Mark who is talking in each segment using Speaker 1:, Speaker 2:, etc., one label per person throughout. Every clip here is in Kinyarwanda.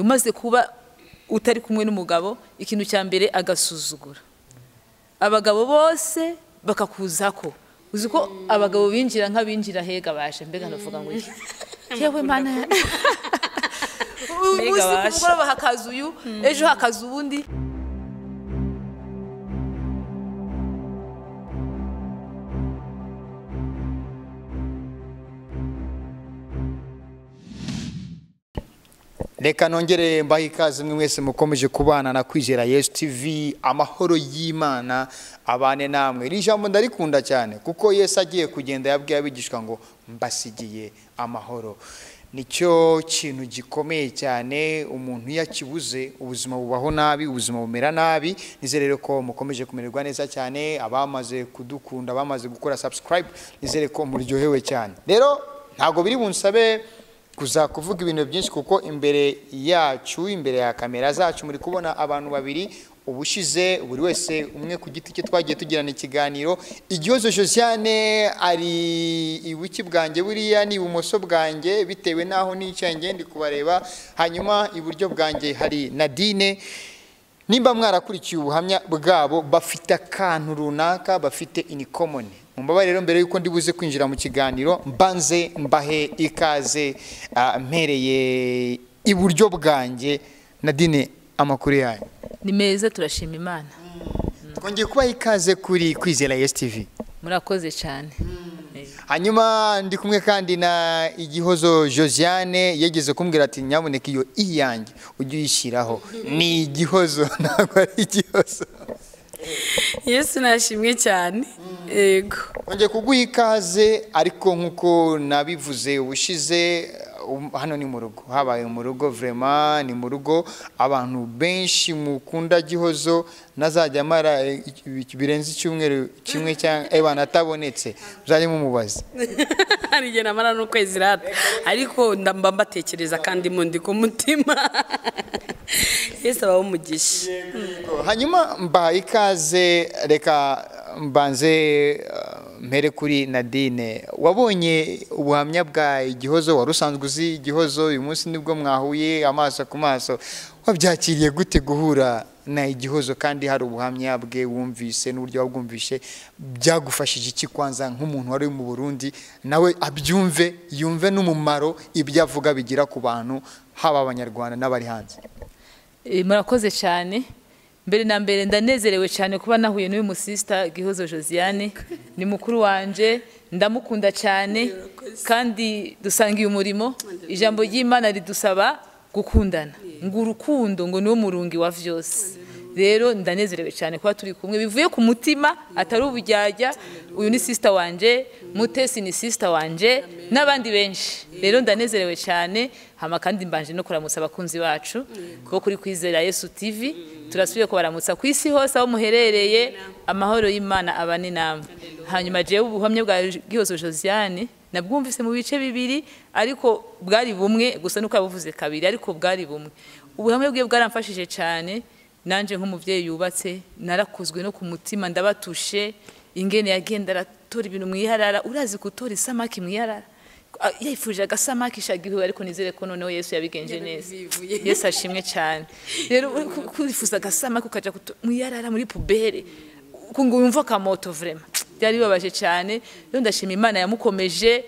Speaker 1: umaze kuba utari kumwe n'umugabo ikintu cya mbere agasuzugura abagabo bose bakakuza ko uzi ko abagabo binjira nk'abinjira hega baje mbega ndavuga ngo iki yewe mana umunsi ku
Speaker 2: basha.
Speaker 1: mugoroba hakaza uyu ejo hakaza uwundi
Speaker 3: reka nongere mbahe ikaze mwe mwese mukomeje kubana na kwizera yesu tv amahoro y'imana abane namwe iri jambo ndarikunda cyane kuko yesu agiye kugenda yabwiye abigishwa ngo mbasigiye amahoro nicyo kintu gikomeye cyane umuntu iyo akibuze ubuzima bubaho nabi ubuzima bumera nabi nizere rero ko mukomeje kumererwa neza cyane abamaze kudukunda abamaze gukora subscribe nizere ko muryohewe cyane rero ntabwo biri bunsabe kuza kuvuga ibintu byinshi kuko imbere yacu imbere ya kamera zacu muri kubona abantu babiri ubushize buri wese umwe ku giti cye twagiye tugirana ikiganiro igihozo josiane ari ibuki bwanjye buriya ni ibumoso bwanjye bitewe n'aho nicaye ngiye ndi kubareba hanyuma iburyo bwanjye hari nadine nimba mwarakurikiye ubuhamya bwabo bafite akantu runaka bafite ini komoni mubaba rero mbere y'uko ndibuze kwinjira mu kiganiro mbanze mbahe ikaze ah, mpereye iburyo bwanjye nadine amakuru yanyu
Speaker 1: ni meza turashima imana
Speaker 3: twongeye kubaha ikaze kuri kwizera yesi tivi
Speaker 1: murakoze cyane Eh.
Speaker 3: hanyuma ndi kumwe kandi na igihozo josiane yageze kumbwira ati nyaboneka iyo i yanjye ujye uyishyiraho ni igihozo ntabwo ari igihozo
Speaker 2: yesu nashimwe cyane yego
Speaker 3: Nongeye kuguha ikaze ariko nk'uko nabivuze ubushize um, hano ni mu rugo habaye mu rugo vrema ni mu rugo abantu benshi mukunda gihozo nazajya amara eh, iki- birenze icyumweru kimwe cyangwa ebana atabonetse muzajye mumubaza
Speaker 2: hari igihe namara n'ukwezi rata ariko ndamba mbatekereza kandi mundi ku mutima yesu aba umugisha
Speaker 3: hanyuma mbaha ikaze reka mbanze uh, mpere kuri nadine wabonye ubuhamya bwa igihozo wari usanzwe uzi igihozo uyu munsi nibwo mwahuye amaso ku maso wabyakiriye gute guhura na igihozo kandi hari ubuhamya bwe wumvise n'uburyo wabwumvishe byagufashije iki kwanza nk'umuntu wari uri mu burundi nawe abyumve yumve n'umumaro ibyo avuga bigira ku bantu haba abanyarwanda n'abari hanze
Speaker 1: Eh, murakoze cyane mbere na mbere ndanezerewe cyane kuba nahuye n'uyu musista gihozo josiane ni mukuru wanjye ndamukunda cyane kandi dusangiye umurimo ijambo ry'imana ridusaba gukundana ngo urukundo ngo niwo murungi wa vyose rero ndanezerewe cyane kuba turi kumwe bivuye ku mutima atari ubujyajya uyu ni sisita wanjye mutesi ni sisita wanjye n'abandi benshi rero ndanezerewe cyane hama kandi mbanje no kuramutsa abakunzi bacu bo kuri kwizera yesu tv turasubiye kubaramutsa ku isi hose aho muherereye amahoro y'imana abane namwe hanyuma jewe ubuhamya bwa gihozo josiane nabwumvise mu bice bibiri ariko bwari bumwe gusa nuko yabuvuze kabiri ariko bwari bumwe ubuhamya bwe bwaramfashije cyane nanjye nk'umubyeyi yubatse narakuzwe no ku mutima ndabatushe ingene yagenda aratora ibintu mu iharara urazi gutora isamaki mu iharara Ah, yifuje agasamaki shagiwe ariko nizere ko noneho yesu yabigenje neza
Speaker 2: yabivuye.
Speaker 1: yesu ashimwe cyane rero ku- kwifuza agasamaki ukajya guto- mu iharara muri pubere ngo wumve akamoto vrema byari bibabaje cyane rero ndashima imana yamukomeje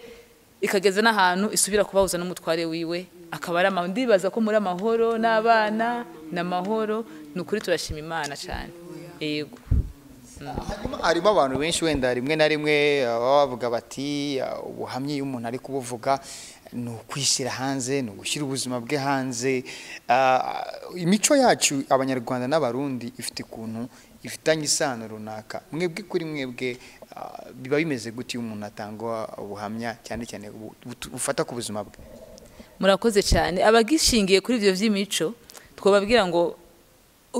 Speaker 1: ikageza n'ahantu isubira kubahuza n'umutware wiwe akaba ari amahoro ndibaza ko muri amahoro n'abana ni amahoro ni ukuri turashima imana cyane yego
Speaker 3: Hanyuma harimo abantu benshi wenda rimwe na rimwe uh, baba bavuga bati uh, ubuhamya iyo umuntu ari kubuvuga ni ukwishyira hanze ni ugushyira ubuzima bwe hanze Uh, imico yacu abanyarwanda n'abarundi ifite ukuntu ifitanye isano runaka mwebwe kuri mwebwe uh, biba bimeze gute iyo umuntu atanga ubuhamya cyane cyane bu- bu- bufata ku buzima bwe
Speaker 1: murakoze cyane abagishingiye kuri ibyo by'imico twababwira ngo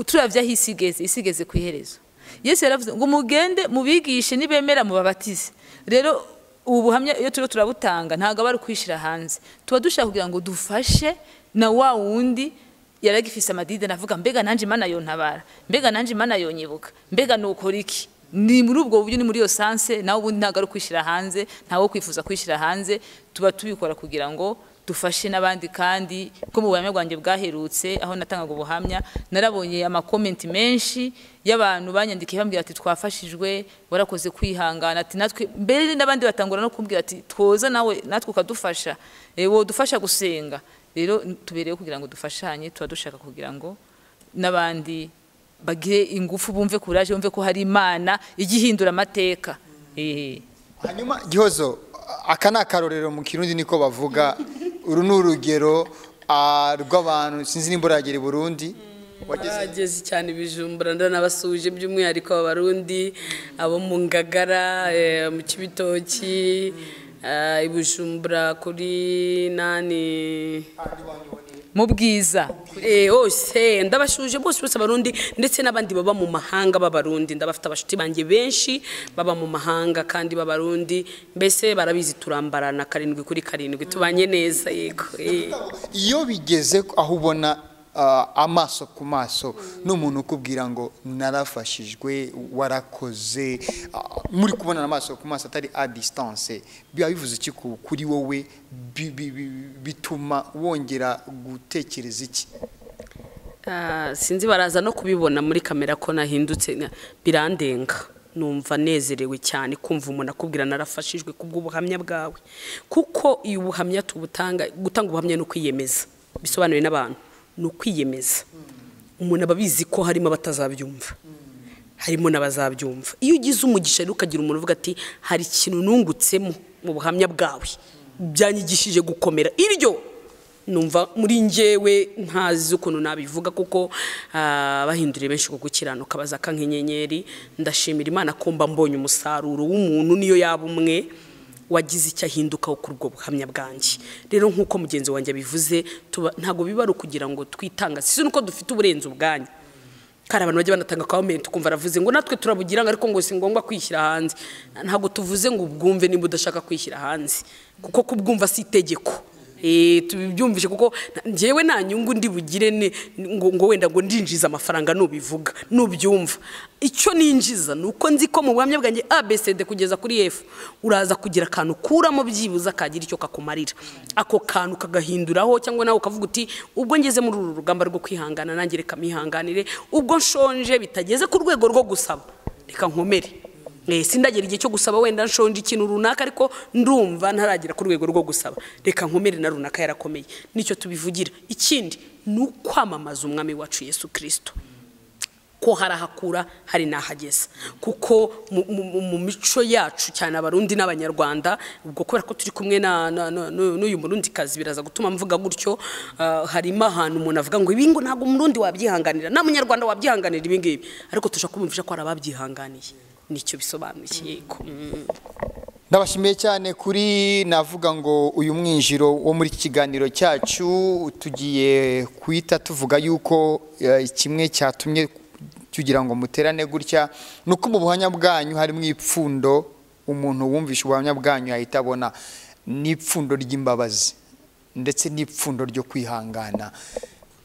Speaker 1: turabya aho isi igeze isi igeze ku iherezo yesu yaravuze ngo mugende mubigishe nibemera mubabatize rero ubu buhamya iyo turiho turabutanga ntabwo aba ari ukwishyira hanze tuba dushaka kugira ngo dufashe na wa wundi yaragifise amadide navuga mbega nanjye imana yontabara mbega nanjye imana yonyibuka mbega nukora iki ni muri ubwo buryo ni muri iyo sanse nawe ubundi ntabwo ari ukwishyira hanze ntawe wo kwifuza kwishyira hanze tuba tubikora kugira ngo dufashe n'abandi kandi ko mu buhamya bwanjye bwaherutse aho natangaga ubuhamya narabonye amakomenti menshi y'abantu banyandikiye bambwira ati twafashijwe warakoze kwihangana ati natwe mbere n'abandi batangura no kumbwira ati twoza nawe natwe ukadufasha eh, wodufasha gusenga rero tubereyeho kugira ngo dufashanye tuba dushaka kugira ngo n'abandi bagire ingufu bumve kuraje bumve ko hari imana ijya ihindura amateka Eh.
Speaker 3: hanyuma gihozo aka ni akarorero mu kirundi niko bavuga uru ni urugero ah, rw'abantu sinzi nimba uragera i burundi wageze
Speaker 2: bageze cyane ibijumbura ndanabasuhuje by'umwihariko abarundi abo mu ngagara eh, mu kibitoki eh, i bujumbura kuri nani
Speaker 1: mu bwiza
Speaker 2: Eh, hose ndabashuje bose bose abarundi ndetse n'abandi baba mu mahanga b'abarundi ndabafite abashuti banjye benshi baba mu mahanga kandi b'abarundi mbese barabizi turambarana karindwi kuri karindwi tubanye neza yego eh.
Speaker 3: iyo bigeze aho ubona ah, amaso ku maso n'umuntu ukubwira ngo narafashijwe warakoze ah, muri kubonana amaso ku maso atari a distance biba bivuze iki ku- kuri wowe Bi- bi- bi- bituma wongera gutekereza iki
Speaker 2: Ah, sinzi baraza no kubibona muri kamera ko nahindutse na- birandenga numva nezerewe cyane kumva umuntu akubwira narafashijwe kubw'ubuhamya bwawe kuko iyo ubuhamya tubutanga gutanga ubuhamya ni ukwiyemeza bisobanuye n'abantu ni ukwiyemeza umuntu aba abizi ko harimo abatazabyumva harimo n'abazabyumva iyo ugize umugisha rero ukagira umuntu uvuga ati hari ikintu nungutsemo mu buhamya bwawe byanyigishije gukomera iryo numva muri njyewe ntazi ukuntu nabivuga kuko ah, bahinduriye benshi ku gukiranuka bazaka nk'inyenyeri ndashimira imana ko mba mbonye umusaruro w'umuntu niyo yaba umwe wagize icyo ahindukaho kuri ubwo buhamya bwanjye rero nk'uko mugenzi wanjye abivuze tuba- ntabwo biba ari ukugira ngo twitanga si nuko dufite uburenze ubwanyu kandi abantu bajya banatanga comment ukumva aravuze ngo natwe turabugira ngo ariko ngo si ngombwa kwishyira hanze ntabwo tuvuze ngo ubwumve niba udashaka kwishyira hanze kuko kubwumva si itegeko Eh, tubyumvishe kuko na- njyewe nta nyungu ndi bugire ne- ngo, ngo wenda ngo ndinjiza amafaranga nubivuga nubyumva icyo ninjiza ni uko nzi ko mu buhamya bwanjye abcd kugeza kuri f uraza kugira akantu ukuramo byibuze akagira icyo kakumarira ako kantu kagahinduraho cyangwa nawe ukavuga uti ubwo ngeze muri uru rugamba rwo kwihangana nanjye reka mpihanganire ubwo nshonje bitageze ku rwego rwo gusaba reka nkomere Eh, sindagera igihe cyo gusaba wenda nshonje ikintu runaka ariko ndumva ntaragera ku rwego rwo gusaba reka nkomere na runaka yarakomeye nicyo tubivugira ikindi ni ukwamamaza umwami wacu yesu kirisito ko harahakura hari n'ahageza kuko mu- mu mu- mu mico yacu cyane abarundi n'abanyarwanda ubwo kubera ko turi kumwe na- na- na- n'u- n'uyu murundikazi biraza gutuma mvuga gutyo ah, harimo ahantu umuntu avuga ngo ibi ngo ntabwo umurundi wabyihanganira nta munyarwanda wabyihanganira ibi ngibi ariko tushaka kumvisha ko hari ababyihanganiye nicyo bisobanuye yego Mm.
Speaker 3: ndabashimiye cyane kuri navuga ngo uyu mwinjiro wo muri iki kiganiro cyacu tugiye kuhita tuvuga yuko eh, kimwe cyatumye tugira ngo muterane gutya ni uko mu buhamya bwanyu harimo ipfundo umuntu wumvishe ubuhamya bwanyu yahita abona n'ipfundo ry'imbabazi ndetse n'ipfundo ryo kwihangana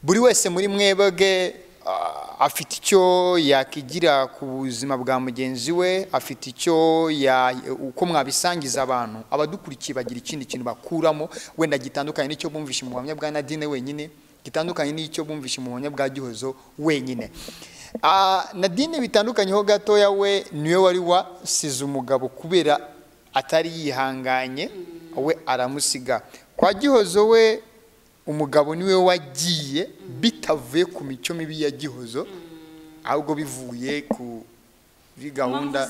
Speaker 3: buri wese muri mwebwe ah, afite icyo yakigira ku buzima bwa mugenzi we afite icyo ya- uko mwabisangiza abantu abadukurikiye bagira ikindi kintu bakuramo wenda gitandukanye n'icyo bumvishe mu buhamya bwa nadine wenyine gitandukanye n'icyo bumvishe mu buhamya bwa gihozo wenyine Ah, nadine bitandukanyeho gatoya we niwe wari wasize umugabo kubera atari yihanganye we aramusiga kwa gihozo we umugabo niwe wagiye bitavuye ku mico mibi ya gihozo ahubwo bivuye ku kuri gahunda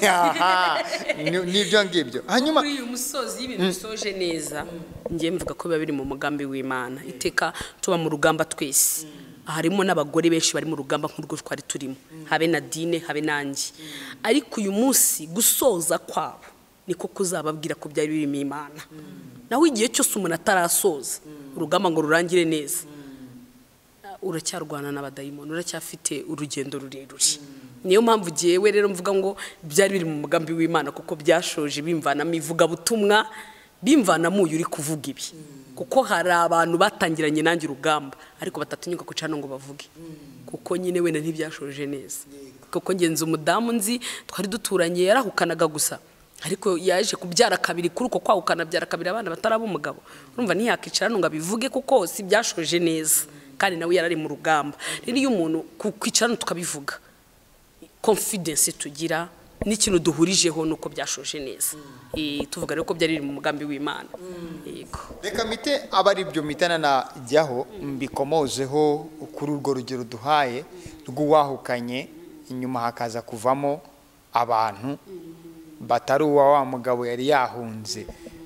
Speaker 3: Aha, ni- n'ibyo ngibyo hanyuma
Speaker 2: kuri uyu musozi y'ibintu bisoje neza ngiye mvuga ko biba biri mu mugambi w'imana iteka tuba mu rugamba twese harimo n'abagore benshi bari mu rugamba nk'urwo twari turimo habe na dine habe nanjye ariko uyu munsi gusoza kwabo niko kuzababwira ko byari birimo imana nawe igihe cyose umuntu atarasoza urugamba ngo rurangire neza uracyarwana n'abadayimoni uracyafite urugendo rurerure niyo mpamvu jyewe rero mvuga ngo byari biri mu mugambi w'imana kuko byashoje bimvanamo ivugabutumwa bimvanamo uyu uri kuvuga ibi kuko hari abantu batangiranye nanjye urugamba ariko batatinyuka kuca hano ngo bavuge kuko nyine wenda ntibyashoje neza kuko ngenzi umudamu nzi twari duturanye yarahukanaga gusa ariko yaje kubyara kabiri kuri uko kwaguka kanabyara kabiri abana bataraba umugabo urumva ntiyakicara hano ngo abivuge kuko si byashoje neza kandi nawe yari ari mu rugamba rero iyo umuntu ku kwicara hano tukabivuga confidence tugira n'ikintu duhurijeho ni uko byashoje neza Eh, tuvuga rero ko byari biri mu mugambi w'imana yego
Speaker 3: reka mite aba ari byo mitana najyaho mbikomozeho kuri urwo rugero duhaye rw'uwahukanye inyuma hakaza kuvamo abantu batari uwa wa mugabo yari yahunze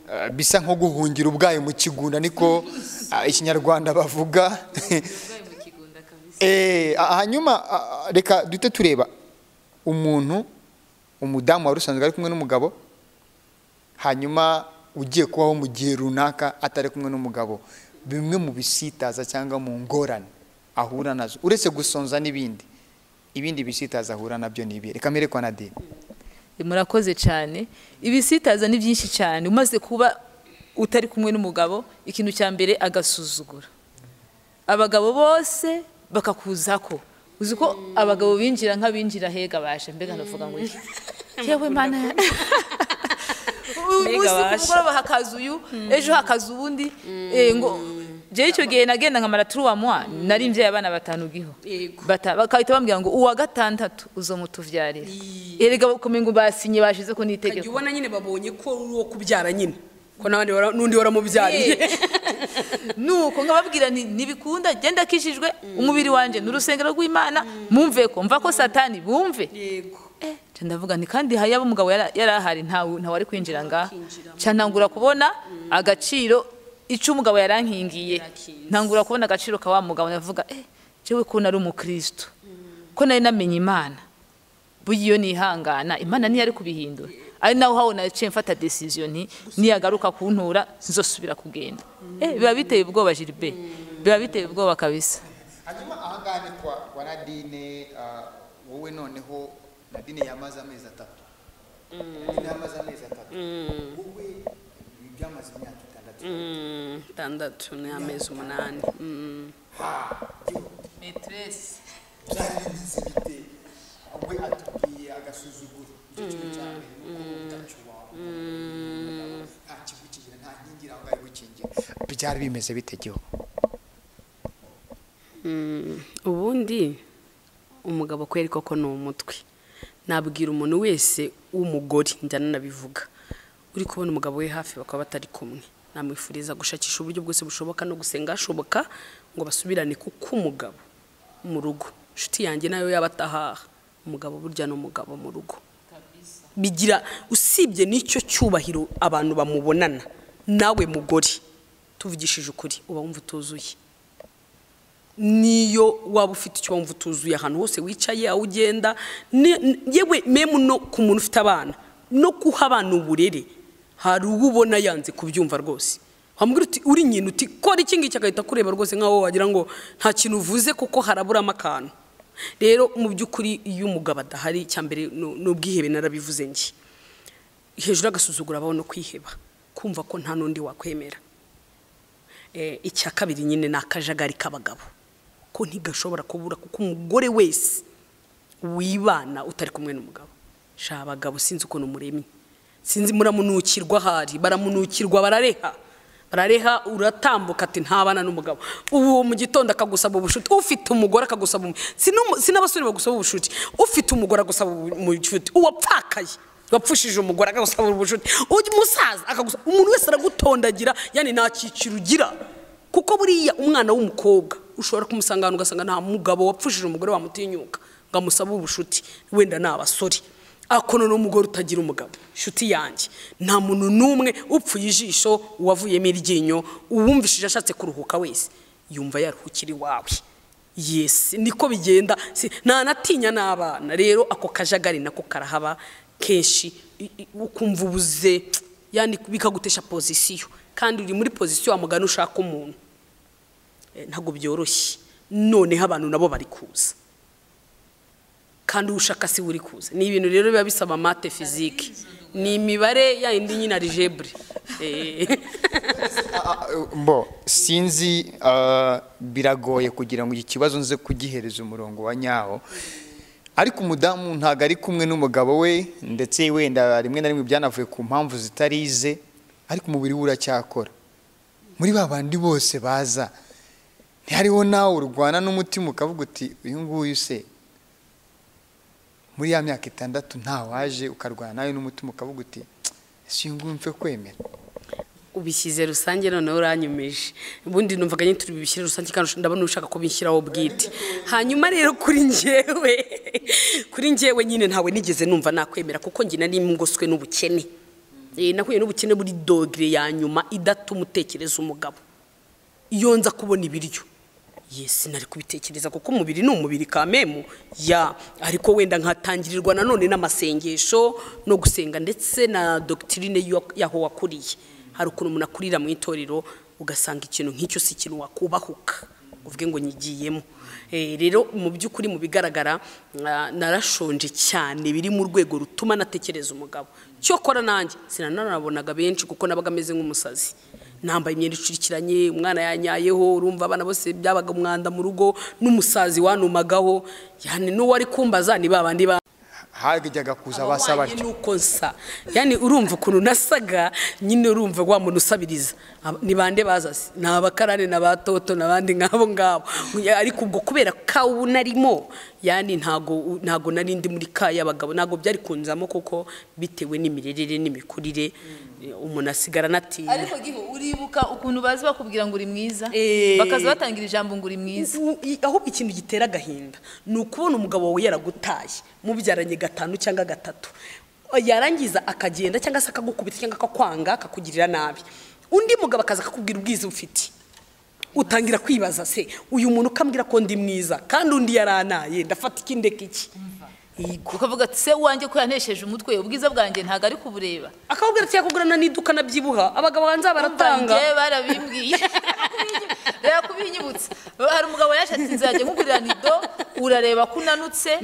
Speaker 3: Eh, bisa nko guhungira ubwayo mu kigunda niko eh, ikinyarwanda bavuga Eh, ah, hanyuma ah, ah, reka duhite tureba umuntu umudamu wari usanzwe ari kumwe n'umugabo hanyuma ugiye kubaho mu gihe runaka atari kumwe n'umugabo bimwe mu bisitaza cyangwa mu ngorane ahura nazo uretse gusonza n'ibindi ibindi bisitaza ahura nabyo ni ibi reka mberekwa na dini
Speaker 1: murakoze cyane ibisitaza ni byinshi cyane umaze kuba utari kumwe n'umugabo ikintu cya mbere agasuzugura abagabo bose bakakuza ko uzi ko abagabo binjira nk'abinjira hega baje mbega navuga ngo iki yewe mana uyu munsi
Speaker 2: Mbega
Speaker 1: ku
Speaker 2: basha.
Speaker 1: mugoroba hakaza uyu ejo hakaza uwundi eh, ngo jewe icyo gihe nagenda nkamara turuwa mwa nari mbyaye abana batanu giho
Speaker 2: Yego.
Speaker 1: bata bakahita bambwira ngo uwa gatandatu uzomutubyarira erega bakomeye ngo basinye bashize ko n'itegeko
Speaker 2: Kajya ubona nyine babonye ko uri uwo kubyara nyine ko n'abandi wara- n'undi waramubyariye
Speaker 1: nuko nkababwira nti ntibikunda genda akijijwe umubiri wanjye ni urusengero rw'imana mumve ko mva ko satani bumve
Speaker 2: yego
Speaker 1: Nca ndavuga nti kandi yaba umugabo yara- yari ahari ntawe ntawe ari kwinjira ngaha Nca ntangura kubona agaciro icyo umugabo yarankingiye
Speaker 2: Yarakinze.
Speaker 1: ntangura kubona agaciro ka wa mugabo ndavuga eh jewe ko nari umukristo ko nari namenye imana burya iyo nihangana imana ntiyari kubihindura ari naho habona yaciye mfata decision nti niyagaruka kuntura nzosubira kugenda eh biba biteye ubwoba Gilbert biba biteye ubwoba kabisa
Speaker 3: hanyuma ahangaha ni kwa kwa nadine ah, wowe noneho nadine yamaze amezi atatu nadine yamaze amezi atatu wowe byamaze imyaka itandatu
Speaker 2: Mm, itandatu ni amezi umunani Mm.
Speaker 1: maîtresse
Speaker 3: byarinze bite we atubwiye agasuzuguro icyo kintu cya mbere ni uko utaca uwawe nta kigukingira nta nkingi iranga igukingira byari bimeze bite giho
Speaker 2: Mm, ubundi umugabo kweri koko ni umutwe nabwira umuntu wese w'umugore njyana nabivuga uri kubona umugabo we hafi bakaba batari kumwe namwifuriza gushakisha uburyo bwose bushoboka no gusenga hashoboka ngo basubirane kuko umugabo mu rugo inshuti yanjye nayo yaba atahaha umugabo burya ni umugabo mu rugo bigira usibye n'icyo cyubahiro abantu bamubonana nawe mugore tuvugishije ukuri uba wumva utuzuye niyo waba ufite icyo wumva utuzuye ahantu hose wicaye aho ugenda ni- ni- yewe memu no ku muntu ufite abana no guha abana uburere hari uwo ubona yanze kubyumva rwose wamubwira uti uri nyina uti kora iki ngiki agahita akureba rwose nk'aho wagira ngo nta kintu uvuze kuko haraburamo akantu rero mu by'ukuri iyo umugabo adahari icya mbere ni ni ubwihebe narabivuze njye hejuru agasuzugura abaho no kwiheba kumva ko nta n'undi wakwemera Eh, icya kabiri nyine ni akajagari k'abagabo ko ntigashobora kubura kuko umugore wese wibana utari kumwe n'umugabo sha abagabo sinzi ukuntu muremye sinzi muramunukirwa ahari baramunukirwa barareha barareha uratambuka ati ntabana n'umugabo ubu mu gitondo akagusaba ubucuti ufite umugore akagusaba umu- si n'umu- si n'abasore bagusaba ubucuti ufite umugore agusaba ubucuti uwapfakaye wapfushije umugore akagusaba ubucuti uyu musaza akagusaba umuntu wese aragutondagira yani nta cyiciro ugira kuko buriya umwana w'umukobwa ushobora kumusanga ahantu ugasanga nta mugabo wapfushije umugore wamutinyuka ngo amusabe ubucuti wenda ni abasore akono n'umugore utagira umugabo inshuti yanjye nta muntu n'umwe upfuye ijisho uwavuyemo iryinyo uwumvishije ashatse kuruhuka wese yumva yaruhukira iwawe yesi niko bigenda Si- ntanatinya n'abana rero ako kajagari nako karahaba kenshi i- i- ukumva ubuze yani bikagutesha pozisiyo kandi uri muri pozisiyo wamugana ushaka umuntu Eh, ntabwo byoroshye noneho abantu nabo bari kuza kandi ushaka si we uri kuza ni ibintu rero biba bisaba mate fizike ni imibare ya indi nyine arijebure
Speaker 3: mbo sinzi ah, biragoye kugira ngo iki kibazo nze kugihereza umurongo wa nyawo ariko umudamu ntabwo ari kumwe n'umugabo we ndetse wenda rimwe na rimwe byanavuye ku mpamvu zitarize ariko umubiri we uracyakora muri ba bandi bose baza ntihariho nawe urwana n'umutima ukavuga uti uyu nguyu se muri ya myaka itandatu nta waje ukarwana nawe n'umutima ukavuga uti ese uyu nguyu mpfe kwemera
Speaker 2: ubishyize rusange noneho uranyumije ubundi numvaga nyine turi bubishyire rusange kandi ndabona ushaka ko bishyiraho bwite hanyuma rero kuri njyewe kuri njyewe nyine ntawe nigeze numva nakwemera kuko njye nari ngoswe n'ubukene Eh, nahuye n'ubukene buri dogere ya nyuma idatuma utekereza umugabo iyo nza kubona ibiryo yesi nari kubitekereza kuko umubiri ni umubiri kamemu ya ariko wenda nkatangirirwa nanone n'amasengesho no gusenga ndetse na dogitirine y'uwa- y'aho wakuriye hari ukuntu umuntu akurira mu itorero ugasanga ikintu nk'icyo si ikintu wakubahuka uvuge ngo nyigiyemo Eh, rero mu by'ukuri mu bigaragara na- narashonje cyane biri mu rwego rutuma natekereza umugabo cyokora nanjye sinanabonaga benshi kuko nabaga ameze nk'umusazi nambaye imyenda icurikiranye umwana yanyayeho urumva abana bose byabaga umwanda mu rugo n'umusazi wanumagaho yani n'uwo ari kumbaza ni ba bandi ba
Speaker 3: hajyaga kuza abasa
Speaker 2: Abahwanye
Speaker 3: batyo
Speaker 2: n'uko nsa yani urumva ukuntu nasaga nyine urumva wa muntu usabiriza Aba- ni bande baza se? ni abakarani na ba toto n'abandi nk'abo ngabo ariko ubwo kubera kawu narimo yani ntago ntago nari ndi muri ka y'abagabo ntago byari kunzamo kuko bitewe n'imirerere n'imikurire umuntu asigara natinya
Speaker 1: ariko giho uribuka ukuntu bazi bakubwira ngo uri mwiza
Speaker 2: Eh.
Speaker 1: bakaza batangira ijambo ngo uri mwiza
Speaker 2: U- i- ahubwo ikintu gitera agahinda ni ukubona umugabo wawe yaragutaye mubyaranye gatanu cyangwa gatatu yarangiza akagenda cyangwa se akagukubita cyangwa akakwanga akakugirira nabi undi mugabo akaza akakubwira ubwiza ufite utangira kwibaza se uyu muntu ukambwira ko ndi mwiza kandi undi yaranaye ndafata ikindeka iki Yego.
Speaker 1: ukavuga ati se uwanjye ko yanesheje umutwe ubwiza bwanjye ntabwo ari kubureba
Speaker 2: akakubwira ati yakugurana n'iduka nabyibuha abagabo banza baratanga
Speaker 1: Njye barabimbwiye reba kubinyibutsa hari umugabo yaje ati nzajya nkugurira nido urareba ko unanutse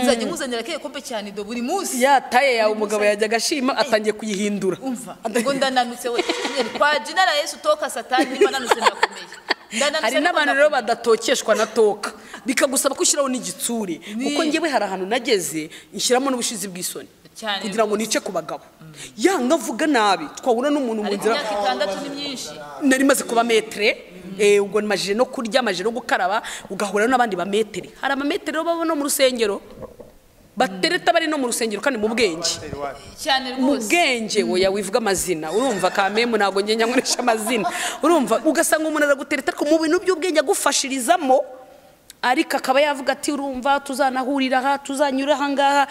Speaker 1: nzajya nkuzanira akeye kompe cya nido buri munsi
Speaker 2: yataye yawe umugabo yajyaga ashima atangiye kuyihindura
Speaker 1: umva ngo ndananutse we kwa jina na yesu toka satani niba nanutse ndakomeye Ndananutse
Speaker 2: hari
Speaker 1: ariko
Speaker 2: n'abantu rero badatokeshwa na toka bikagusaba ko ushyiraho n'igitsure kuko ngewe hari ahantu nageze nshyiramo n'ubushizi bw'isoni
Speaker 1: Cyane
Speaker 2: kugira ngo nice ku bagabo yanga avuga nabi twahura n'umuntu mu
Speaker 1: ariko
Speaker 2: nzira
Speaker 1: imyaka itandatu ni myinshi
Speaker 2: nari maze kuba metere eh, ubwo majije no kurya amajije no gukaraba ugahura n'abandi ba metere hari amametere rero baba no mu rusengero batereta bari no mu rusengero kandi mu bwenge
Speaker 1: cyane
Speaker 2: mu
Speaker 1: rwose
Speaker 2: bwenge woya wivuga amazina urumva kamemu ntabwo njye nyankoresha amazina urumva ugasanga umuntu aragutereta ariko mu bintu by'ubwenge agufashirizamo ariko akaba yavuga ati urumva tuzanahurira aha tuzanyura aha ngaha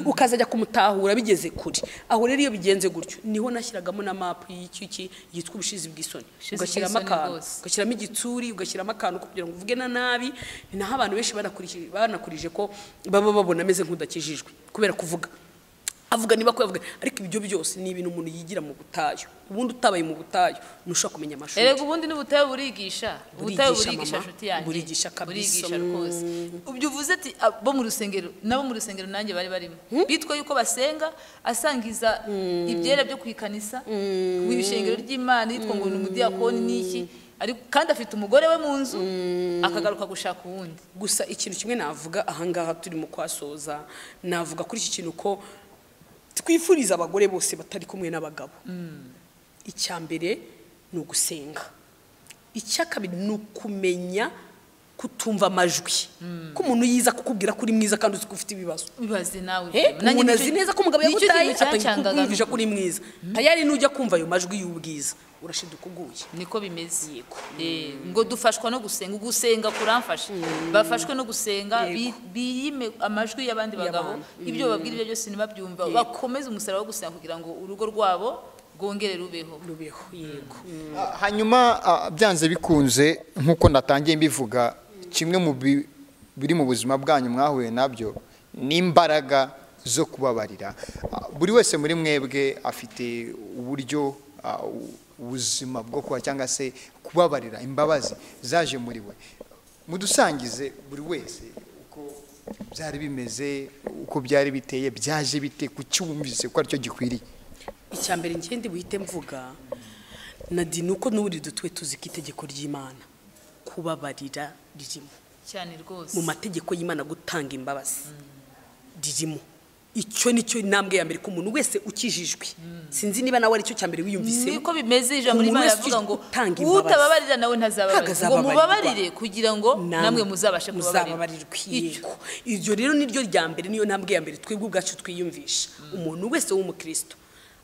Speaker 2: ukazajya kumutahura bigeze kure aho rero iyo bigenze gutyo niho nashyiragamo na mapu y'icyuki yitwa ubushizi bw'isoni
Speaker 1: Ubushizi
Speaker 2: ugashyiramo
Speaker 1: bw'isoni
Speaker 2: akantu
Speaker 1: bwose.
Speaker 2: ugashyiramo igitsuri ugashyiramo akantu kugira ngo uvuge na nabi ni naho abantu benshi banakurije banakurije ko baba babona ameze nk'udakijijwe kubera kuvuga avuga niba ko yavuga ariko ibyo byose ni ibintu umuntu yigira mu butayu ubundi utabaye mu butayu ntushobora kumenya amashuri
Speaker 1: erega ubundi n'ubutayu burigisha ubutayu
Speaker 2: Burigisha,
Speaker 1: burigisha
Speaker 2: mama.
Speaker 1: nshuti yanjye
Speaker 2: Burigisha kabisa.
Speaker 1: burigisha rwose ubyo uvuze ati abo mu rusengero nabo mu rusengero nanjye bari barimo bitwa yuko basenga asangiza ibyera byo ku ikanisa mu ishengero ry'imana yitwa ngo ni umudiyakoni n'iki ariko kandi afite umugore we mu nzu akagaruka gushaka uwundi
Speaker 2: gusa ikintu kimwe navuga ahangaha turimo kwasoza navuga kuri iki kintu ko twifuriza abagore bose batari kumwe n'abagabo icya mbere ni ugusenga icya kabiri ni ukumenya kutumva amajwi ko umuntu yiza kukubwira ko uri mwiza kandi uzi ko ufite ibibazo
Speaker 1: bibaze nawe
Speaker 2: Eh,
Speaker 1: nanjye
Speaker 2: umuntu
Speaker 1: nicyo-
Speaker 2: azi neza ko umugabo
Speaker 1: nicyo
Speaker 2: yagutaye
Speaker 1: kintu
Speaker 2: atangiye
Speaker 1: cyancangaga
Speaker 2: kukumvisha ko uri mwiza tayari nujya kumva ayo majwi y'ubwiza urashiduka uguye
Speaker 1: niko bimeze Eh, ngo dufashwa no gusenga gusenga kuramfasha bafashwe no gusenga bi- biyime amajwi y'abandi bagabo ibyo bababwira ibyo byose ntibabyumva bakomeze umusaraba wo gusenga kugira ngo urugo rwabo rwongere rubeho
Speaker 2: rubeho yego
Speaker 3: Ah, hanyuma ah, byanze bikunze nk'uko natangiye mbivuga kimwe mu bi- biri mu buzima bwanyu mwahuye nabyo ni imbaraga zo kubabarira Ah, buri wese muri mwebwe afite uburyo ah, u- ubuzima bwo kuba cyangwa se kubabarira imbabazi zaje muri we mudusangize buri wese uko byari bimeze uko byari biteye byaje bite kucyumvise ko aricyo gikwiriye
Speaker 2: icya mbere ngende buhite mvuga nadi ni uko n'ubundi dutuwe tuzi ko itegeko ry'imana kubabarira ririmo
Speaker 1: cyane rwose
Speaker 2: mu mategeko y'imana gutanga imbabazi ririmo icyo ni cyo intambwe ya mbere ko umuntu wese ukijijwe sinzi niba nawe aricyo cya mbere wiyumvise
Speaker 1: niko bimeze ijambo
Speaker 2: umuntu
Speaker 1: rimwe
Speaker 2: wese
Speaker 1: riravuga ngo
Speaker 2: utanga imbabazi.
Speaker 1: utababarira nawe ntazababarira ngo
Speaker 2: Ntazababarirwa.
Speaker 1: mubabarire kugira ngo
Speaker 2: Namwe
Speaker 1: namwe muzabashe kubabarirwa
Speaker 2: muzababarirwa yego iryo rero niryo rya mbere niyo ntambwe ya mbere twebwe ubwacu twiyumvisha umuntu wese w'umukristo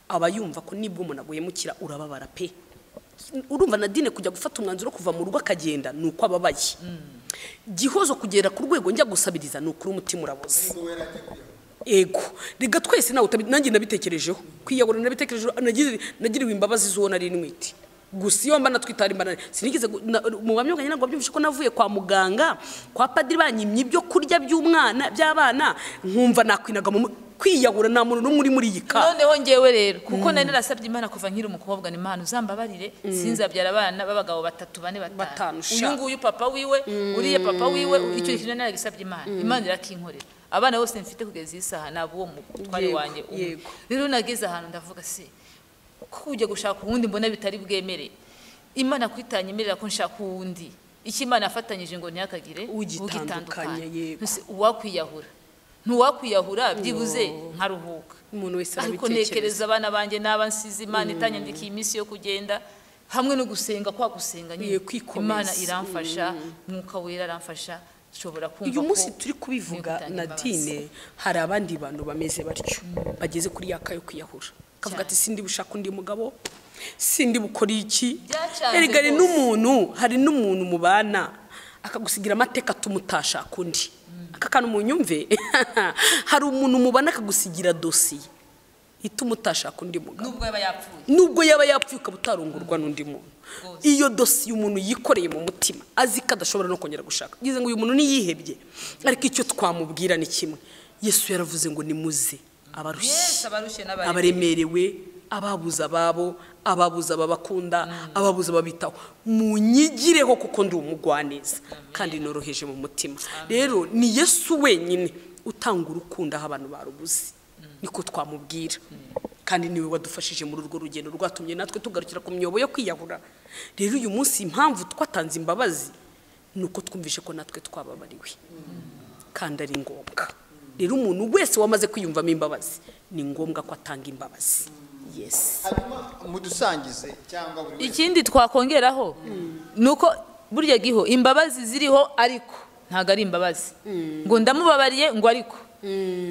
Speaker 2: aba yumva ko nibwo umuntu aguhemukira urababara pe urumva na dine kujya gufata umwanzuro wo kuva mu rugo akagenda ni uko ababaye gihozo kugera ku rwego njya gusabiriza ni ukuri umutima uraboze ego reka twese nawe utabi- nanjye nabitekerejeho kwiyahura nabitekerejeho nagiri- nagiriwe imbabazi z'uwo nari ntwite gusa iyo mba natwitara imbanane sinigeze gu- na- mu buhamya bwanjye ntabwo mbyumvishe ko navuye kwa muganga kwa padiri banyimye ibyo kurya by'umwana by'abana nkumva nakwinaga mu kwiyahura nta muntu n'umwe uri muri iyi ka
Speaker 1: noneho ngewe rero kuko nari narasabye imana kuva nkiri umukobwa ni imana uzambabarire sinzabyara abana b'abagabo batatu bane
Speaker 2: Batanu,
Speaker 1: batanu
Speaker 2: sha.
Speaker 1: uyu nguyu papa wiwe uriya papa wiwe icyo kintu naragisabye imana imana irakinkorera abana bose mfite kugeza iyi saha naba uwo mutware
Speaker 2: Yego,
Speaker 1: wanjye umwe.
Speaker 2: yego.
Speaker 1: rero nageze ahantu ndavuga se ko kujya gushaka uwundi mbona bitari bwemere imana kwitanyemerera ko nshaka uwundi icyo imana yafatanyije ngo ntihakagire
Speaker 2: Ugitandukanye,
Speaker 1: ugitandukanye.
Speaker 2: yego.
Speaker 1: Ntusi- uwakwiyahura ntuwakwiyahura byibuze nkaruhuka
Speaker 2: umuntu wese
Speaker 1: ariko
Speaker 2: arabitekereza
Speaker 1: ntekereza abana banjye n'aba nsize imana itanyandikiye iminsi yo kugenda hamwe no gusenga kwa gusenga nyine
Speaker 2: Ye, kwikomeza.
Speaker 1: imana iramfasha mwuka wera aramfasha nshobora kumva
Speaker 2: uyu
Speaker 1: ko
Speaker 2: munsi turi kubivuga
Speaker 1: nkwiye gutanga imbabazi.
Speaker 2: nadine hari abandi bantu bameze batyo bageze kuri ya ka yo kwiyahura kavuga ati sindi bushaka undi mugabo sindi bukora iki
Speaker 1: Byacanze
Speaker 2: erega hari
Speaker 1: rwose.
Speaker 2: n'umuntu hari n'umuntu mubana akagusigira amateka atuma utashaka undi aka kantu munyumve hari umuntu mubana akagusigira dosiye ituma utashaka undi mugabo
Speaker 1: nubwo yaba yapfuye
Speaker 2: nubwo yaba yapfuye ukaba utarongorwa n'undi muntu iyo dosiye umuntu yikoreye mu mutima azi ko adashobora no kongera gushaka ugize ngo uyu muntu niyihebye ariko icyo twamubwira ni kimwe yesu yaravuze ngo nimuze abarushye
Speaker 1: abarushye
Speaker 2: abaremerewe ababuze ababo ababuze ababakunda ababuze ababitaho munyigireho kuko ndi umugwaneza kandi noroheje mu mutima rero ni yesu wenyine utanga urukundo aho abantu barubuze niko twamubwira kandi niwe wadufashije muri urwo rugendo rwatumye natwe tugarukira ku myobo yo kwiyahura rero uyu munsi impamvu twatanze imbabazi ni uko twumvishe ko natwe twababariwe kandi ari ngombwa rero umuntu wese wamaze kwiyumvamo imbabazi ni ngombwa ko atanga imbabazi yesi
Speaker 3: mudusangize cyangwa buri wese
Speaker 1: ikindi twakongeraho ni uko burya giho imbabazi ziriho ariko ntabwo ari imbabazi ngo ndamubabariye ngo ariko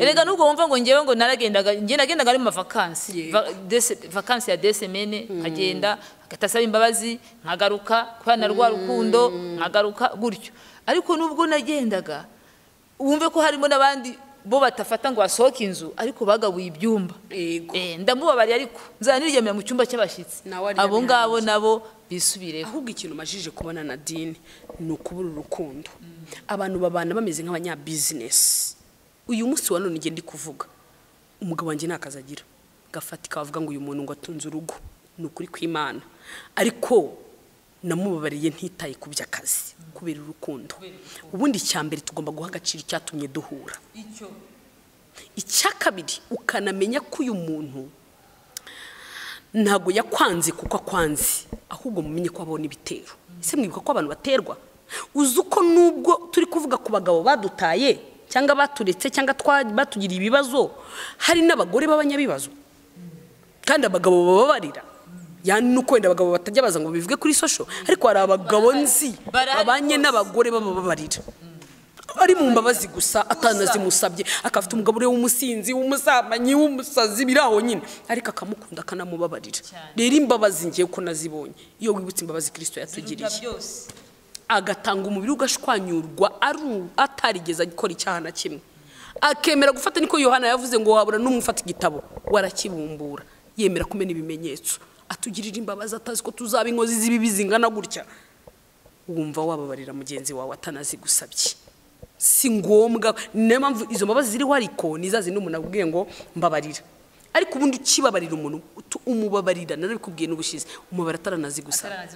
Speaker 1: erega nubwo wumva ngo ngewe ngo naragendaga ngewe nagendaga ari mu mavakansi
Speaker 2: Yego.
Speaker 1: Va- dese- vakansi ya desemene nkagenda hagahita asaba imbabazi nkagaruka kubera na rwa rukundo nkagaruka gutyo ariko nubwo nagendaga wumve ko harimo n'abandi bo batafata ngo basohoke inzu ariko bagabuye ibyumba
Speaker 2: Yego.
Speaker 1: Eh, ndamubabariye ariko nzaniryamira mu cyumba cy'abashyitsi
Speaker 2: Nawe aryamye
Speaker 1: abo ngabo
Speaker 2: hanze.
Speaker 1: nabo bisubireho
Speaker 2: ahubwo ikintu majije kubona na dini ni ukubura urukundo abantu babana bameze nk'abanyabizinesi uyu munsi wa none ngenda kuvuga umugabo wanjye nta kazi agira gafatika bavuga ngo uyu muntu ngo atunze urugo ni ukuri kw'imana ariko namubabariye ntitaye ku by'akazi kubera urukundo ubundi icya mbere tugomba guha agaciro icyatumye duhura icya kabiri ukanamenya ko uyu muntu ntabwo yakwanze kuko akwanze ahubwo mumenye ko abona ibitero ese mwibuka ko abantu baterwa uzi uko nubwo turi kuvuga ku bagabo badutaye cyangwa baturetse cyangwa twa- batugiriye ibibazo hari n'abagore b'abanyabibazo kandi abagabo bababarira yani ni uko wenda abagabo batajya baza ngo bivuge kuri sosho ariko hari abagabo nzi
Speaker 1: Barahari
Speaker 2: babanye n'abagore bababarira ari mu mbabazi gusa atanazimusabye akafite umugabo uriwe w'umusinzi w'umusambanyi w'umusazi biri aho nyine ariko akamukunda akanamubabarira rero imbabazi ngewe uko nazibonye iyo wibutse imbabazi kirisito yatugiriye agatanga umubiri ugashwanyurwa aru- atarigeze gukora icyaha na kimwe akemera gufata niko yohana yavuze ngo wabura n'umwe ufata igitabo warakibumbura yemera kumena ibimenyetso atugirira imbabazi atazi ko tuzaba inkozi z'ibibi zingana gutya wumva wababarira mugenzi wawe atanazigusabye si ngombwa ni nayo mpamvu izo mbabazi ziriho ariko ni za zindi umuntu akubwiye ngo mbabarira ariko ubundi ukibabarira umuntu utu- umubabarira narabikubwiye n'ubushize umubara ataranazigusaba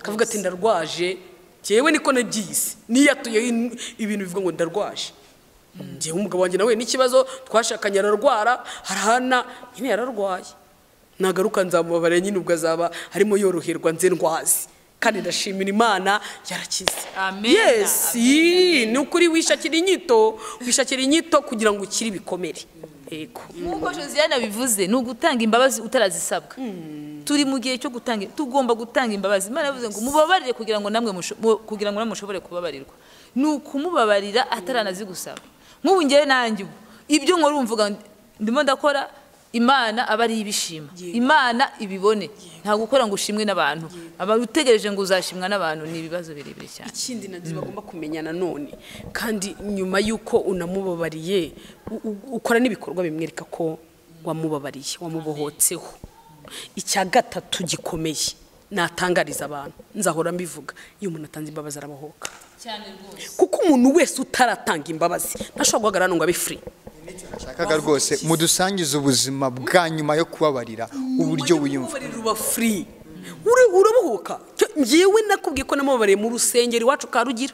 Speaker 2: akavuga ati ndarwaje njyewe niko nabyiyise niyatuyeho in- ibintu bivuga ngo ndarwaje njyewe umugabo wanjye nawe n'ikibazo twashakanye ararwara harahana nyine yararwaye nagaruka nzamubabare nyine ubwo azaba arimo yoroherwa nze ndwazi kandi ndashimira imana yarakize
Speaker 1: Amen.
Speaker 2: yes
Speaker 1: Amen.
Speaker 2: yii, ni ukuri wishakira inyito wishakira inyito kugira ngo ukire ibikomere yego
Speaker 1: nk'uko josiane abivuze ni ugutanga imbabazi utarazisabwa turi mu gihe cyo gutanga tugomba gutanga imbabazi imana yavuze ngo mubabarire kugira ngo namwe musho- mu- kugira ngo namwe mushobore kubabarirwa ni ukumubabarira ataranazigusaba nk'ubu ngewe nanjye ubu ibyo nkora umvuga ndimo ndakora imana aba ari ibishima imana ibibone nta gukora ngo ushimwe n'abantu aba utegereje ngo uzashimwa n'abantu ni ibibazo birebire cyane
Speaker 2: ikindi nazo bagomba kumenya nanone kandi nyuma y'uko unamubabariye u- u- ukora n'ibikorwa bimwereka ko wamubabariye wamubohotseho icya gatatu gikomeye natangariza abantu nzahora mbivuga iyo umuntu atanze imbabazi arabohoka kuko umuntu wese utaratanga imbabazi ntashobora guhagarara hano ngo abe free
Speaker 3: nashakaga rwose mudusangize ubuzima bwa nyuma yo kubabarira uburyo wiyumva
Speaker 2: Umubabarira uba free Uri- urabohoka Cyo njyewe nakubwiye ko namubabariye mu rusengero iwacu ka rugira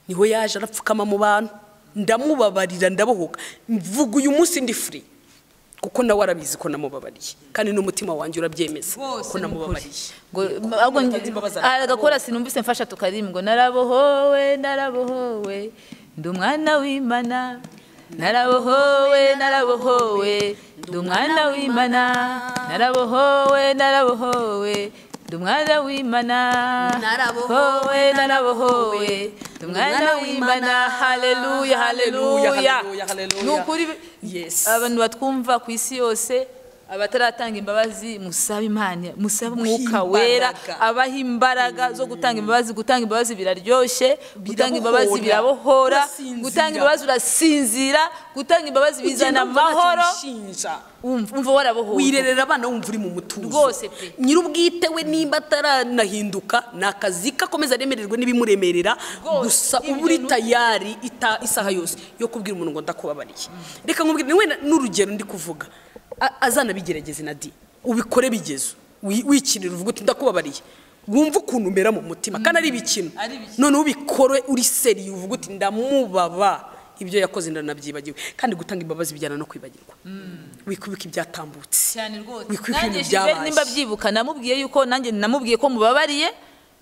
Speaker 2: niho yaje arapfukama mu bantu ndamubabarira ndabohoka mvuga uyu munsi ndi free kuko nawe arabizi ko namubabariye kandi n'umutima wanjye urabyemeza ko namubabariye
Speaker 1: ngo ahubwo nge-
Speaker 2: Ngo ntange imbabazi
Speaker 1: ah, agakora sinumvise mfasha tukarimu ngo narabohowe narabohowe ndi umwana w'imana narabohowe narabohowe ndi umwana w'imana narabohowe narabohowe ndi umwana w'imana narabohowe narabohowe ndi umwana w'imana haleluya
Speaker 2: Haleluya,
Speaker 1: haleluya
Speaker 2: haleluya, haleluya.
Speaker 1: ni ukuri
Speaker 2: Yes.
Speaker 1: abantu batwumva ku isi yose abataratanga imbabazi musabe imana musabe umwuka
Speaker 2: Imbaraga.
Speaker 1: wera abaha imbaraga zo gutanga imbabazi gutanga imbabazi biraryoshye gutanga imbabazi birabohora
Speaker 2: Urasinzira.
Speaker 1: gutanga imbabazi urasinzira gutanga imbabazi bizana
Speaker 2: Ugenda wumva ntacyo
Speaker 1: amahoro
Speaker 2: ubishinja.
Speaker 1: Wumva- umva warabohowe
Speaker 2: wirerera abana wumva uri mu mutuzo
Speaker 1: Rwose pe.
Speaker 2: nyirubwite we nimba ataranahinduka ni akazi ke akomeza aremererwe n'ibimuremerera
Speaker 1: Rwose,
Speaker 2: gusa
Speaker 1: ibyo
Speaker 2: uba uri
Speaker 1: ni-
Speaker 2: tayari ita- isaha yose yo kubwira umuntu ngo ndakubabariye reka nkubwire niwe na- n'urugero ndi kuvuga A- azanabigerageze na di ubikore bigeze wi- wikinira uvuga uti ndakubabariye wumva ukuntu umera mu mutima kandi ari ibikino
Speaker 1: Ari ibikino.
Speaker 2: noneho ubikore uri seriye uvuga uti ndamubabaye ibyo yakoze ndanabyibagiwe kandi gutanga imbabazi bijyana no kwibagirwa wikubika ibyatambutse
Speaker 1: cyane rwose
Speaker 2: wikubika
Speaker 1: nanjye
Speaker 2: ibintu
Speaker 1: Gilbert
Speaker 2: byabaye
Speaker 1: nimba byibuka namubwiye yuko nanjye namubwiye ko mubabariye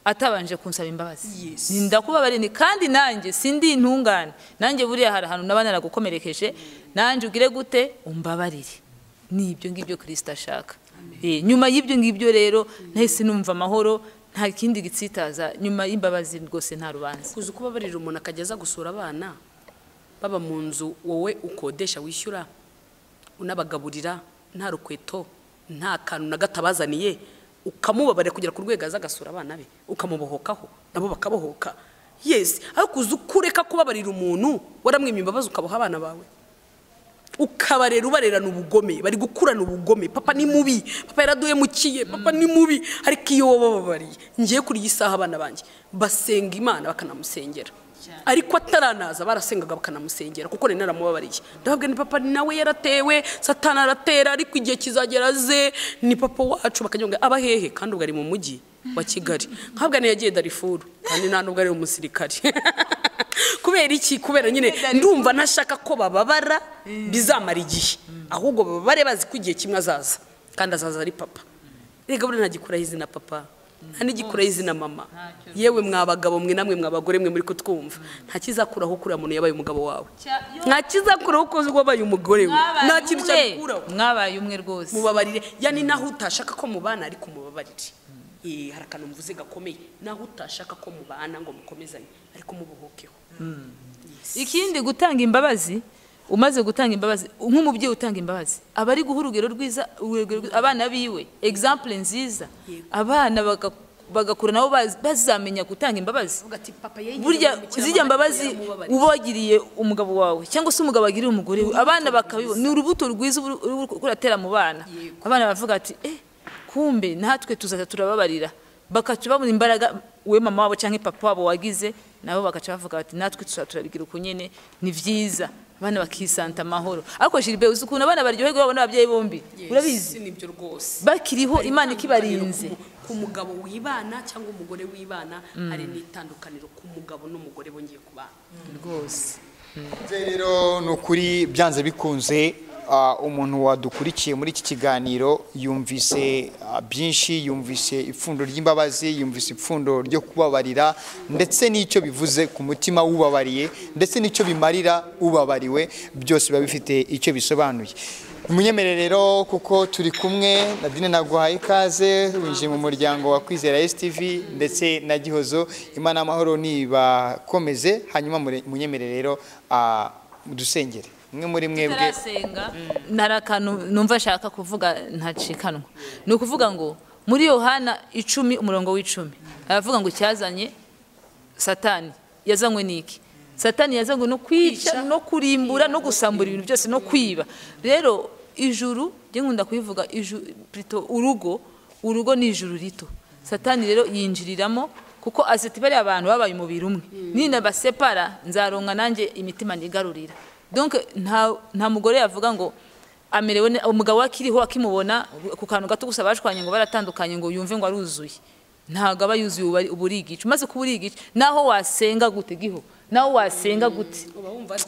Speaker 1: atabanje kunsaba imbabazi
Speaker 2: Yes.
Speaker 1: Ni ndakubabariye ni- kandi nanjye sindi intungane nanjye buriya hari ahantu naba naragukomerekeje nanjye ugire gute umbabarire ni ibyo ngibyo kirisita ashaka Eh, nyuma y'ibyo ngibyo rero nahise numva amahoro nta kindi gitsitaza nyuma y'imbabazi rwose nta rubanza
Speaker 2: kuza uko babarira umuntu akajya aza gusura abana baba mu nzu wowe ukodesha wishyura unabagaburira nta rukweto nta kantu na gato abazaniye ukamubabarira kugera ku rwego aza agasura abana be ukamubohokaho nabo bakabohoka yesi ariko kuza ukureka kubabarira umuntu waramwima imbabazi ukaboha abana bawe ukabarera ubarerana ubugome bari gukurana ubugome papa ni mubi papa yaraduhemukiye papa ni mubi ariko iyo wowe bababariye ngiye kuri iyi saha abana banjye basenga imana bakanamusengera ariko ataranaza barasengaga bakanamusengera kuko nari naramubabariye ndavuga ni papa nawe yaratewe satani aratera ariko igihe kizagera aze ni papa wacu bakajya ngo aba hehe kandi ubwo ari mu mujyi wa kigali nkavuga ni yagiye darifuru kandi nta nubwo ari umusirikare kubera iki kubera nyine ndumva ntashaka ko bababara bizamara igihe ahubwo bababare bazi ko igihe kimwe azaza kandi azaza ari papa rega buriya ntagikuraho izina papa nta n'igikuraho izina mama yewe mwa bagabo mwe namwe mwa bagore mwe muri kutwumva nta kizakuraho kuriya muntu yabaye umugabo wawe nta kizakuraho ko wabaye umugore we nta
Speaker 1: Mwabaye
Speaker 2: kintu
Speaker 1: umwe.
Speaker 2: cyabikuraho
Speaker 1: mwabaye umwe rwose
Speaker 2: mubabarire yani naho utashaka ko mubana ariko mubabarire Eh, hari akantu mvuze gakomeye naho utashaka ko mubana ngo mukomezanye ariko mubohokeho
Speaker 1: ikindi gutanga imbabazi umaze gutanga imbabazi nk'umubyeyi utanga imbabazi aba ari guha urugero rwiza urugero rwiza- abana biwe example nziza abana baga- bagakura nabo baz- bazamenya gutanga imbabazi
Speaker 2: uvuga ati papa yegereye
Speaker 1: burya
Speaker 2: umukiriya
Speaker 1: zijya
Speaker 2: wanjye
Speaker 1: mbabazi
Speaker 2: yaramubabariye."
Speaker 1: uba wagiriye umugabo wawe cyangwa se umugabo agiriye umugore we abana bakabibona ni urubuto rwiza uba uri- uri kuratera mu bana abana bavuga ati eh kumbe natwe tuzaza turababarira bakaca babona imbaraga we mama wabo cyangwa papa wabo wagize nabo bakaca bavuga bati natwe tuzaza turabigira uko nyine ni byiza abana bakisanta amahoro ariko Gilbert uzi ukuntu abana baryoherwa babona ababyeyi bombi
Speaker 2: Yes,
Speaker 1: urabizi
Speaker 2: nibyo rwose
Speaker 1: bakiriho Imana ikibarinze
Speaker 2: Ku- ku mugabo wibana cyangwa umugore wibana hari n'itandukaniro ku mugabo n'umugore bongeye kubana
Speaker 1: rwose
Speaker 3: rero ni ukuri byanze bikunze ah, umuntu wadukurikiye muri iki kiganiro yumvise ah, byinshi yumvise ipfundo ry'imbabazi yumvise ipfundo ryo kubabarira ndetse n'icyo bivuze ku mutima w'ubabariye ndetse n'icyo bimarira ubabariwe byose biba bifite icyo bisobanuye munyemerere rero kuko turi kumwe nadine naguhaye ikaze winjiye mu muryango wa kwizera stv ndetse na gihozo imana amahoro nibakomeze hanyuma mure- munyemerere rero ah, dusengere mwe muri mwebwe
Speaker 1: tarasenga ntari akantu numva ashaka kuvuga ntacikanwa ni ukuvuga ngo muri yohana icumi umurongo w'icumi aravuga ngo icyazanye satani yazanywe n'iki satani yazanywe no kwica no kurimbura no gusambura ibintu byose no kwiba rero ijuru njye nkunda kubivuga iju- plutôt urugo urugo ni ijuru rito satani rero yinjiriramo kuko azi ati bariya abantu babaye umubiri umwe ninabasepara nzaronka nanjye imitima nigarurira donc nta nta mugore yavuga ngo amerewe ne- umugabo we akiriho akimubona ku kantu gato gusa bashwanye ngo baratandukanye ngo yumve ngo aruzuye ntabwo aba yuzuye ubu ari- uba uri igice umaze kuba uri igice naho wasenga gute giho naho wasenga gute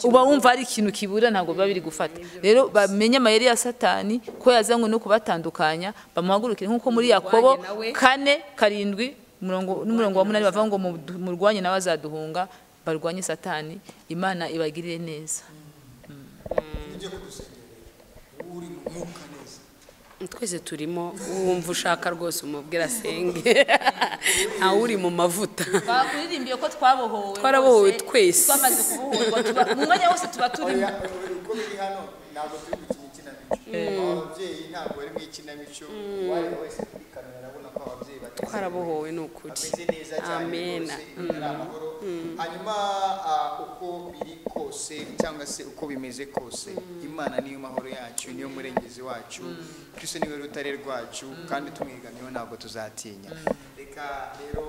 Speaker 1: uba wumva ari ikintu kibura ntabwo biba biri gufata rero bamenye amayeri ya satani ko yazanywe no kubatandukanya bamuhagurukire nk'uko muri yakobo kane karindwi umurongo- n'umurongo wa munani bavuga ngo mudu- murwanye nawe azaduhunga barwanye satani imana ibagirire neza
Speaker 2: twese turimo wumva ushaka rwose umubwira asenge ntawe uri mu mavuta
Speaker 1: bakuririmbiye ko twabohowe
Speaker 2: Twarabohowe rwose, twese.
Speaker 1: twamaze kubohorwa mu mwanya wose tuba turimo
Speaker 3: uko biri hano ntabwo turi gukina ikinamico ababyeyi ntabwo bari mu ikinamico uwari wese kuri kamera arabona ko ababyeyi bateze
Speaker 2: twarabohowe ni ukuri
Speaker 3: ameze neza cyane
Speaker 2: amen
Speaker 3: rwose ari amahoro hanyuma ah, uko biri kose cyangwa se uko bimeze kose imana niyo mahoro yacu niyo murengezi wacu kristo niwe rutare rwacu kandi tumwigamiyeho ntabwo tuzatinya reka rero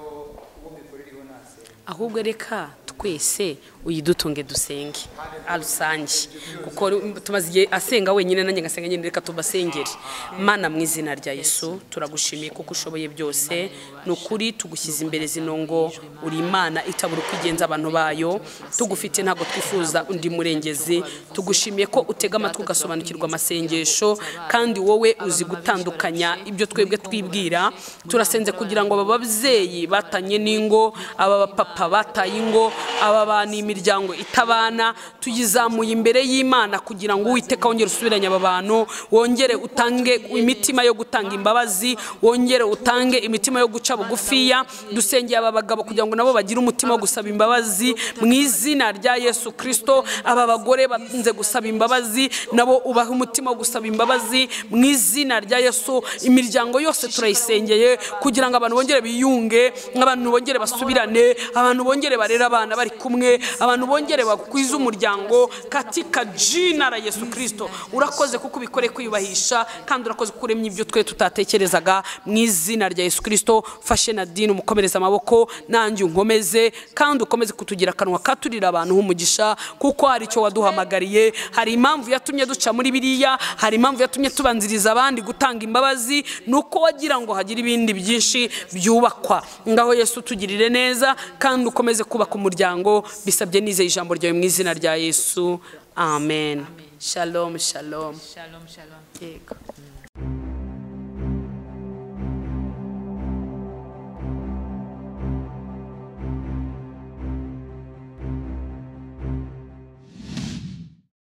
Speaker 3: uwo mikorere iriho ntasenga
Speaker 2: ahubwo reka twese uyidutunge dusenge arusange kuko tumaze igihe asenga wenyine nanjye ngasenga nyine reka tubasengere mana mu izina rya yesu turagushimiye kuko ushoboye byose ni ukuri tugushyize imbere zino ngo uri imana itabura uko igenza abantu bayo tugufite ntabwo twifuza undi murengezi tugushimiye ko utega amatwi ugasobanukirwa amasengesho kandi wowe uzi gutandukanya ibyo twebwe twibwira turasenze kugira ngo aba babyeyi batanye n'ingo aba bapapa bataye ingo aba bantu imiryango itabana tuyizamuye imbere y'imana kugira ngo uwiteka wongere usubiranye aba bantu wongere utange imitima yo gutanga imbabazi wongere utange imitima yo guca bugufiya dusengeye aba bagabo kugira ngo nabo bagire umutima wo gusaba imbabazi mu izina rya yesu kirisito aba bagore bakunze gusaba imbabazi nabo ubahe umutima wo gusaba imbabazi mu izina rya yesu imiryango yose turayisengeye kugira ngo abantu bongere biyunge abantu bongere basubirane abantu bongere barere abana bari kumwe abantu bongere bakwize umuryango katika jina la yesu kirisito urakoze kuko ubikoreye kwiyubahisha kandi urakoze kuko uremye ibyo twe tutatekerezaga mu izina rya yesu kirisito fashe na dini umukomereze amaboko nanjye unkomeze kandi ukomeze kutugira akanwa katurira abantu h'umugisha kuko hari icyo waduhamagariye hari impamvu yatumye duca muri biriya hari impamvu yatumye tubanziriza abandi gutanga imbabazi ni uko wagira ngo hagire ibindi byinshi byubakwa ngaho yesu tugirire neza kandi ukomeze kubaka umuryango bisabye nizeye ijambo ryawe mu izina rya yesu amen shalom shalom
Speaker 1: shalom shalom
Speaker 2: yego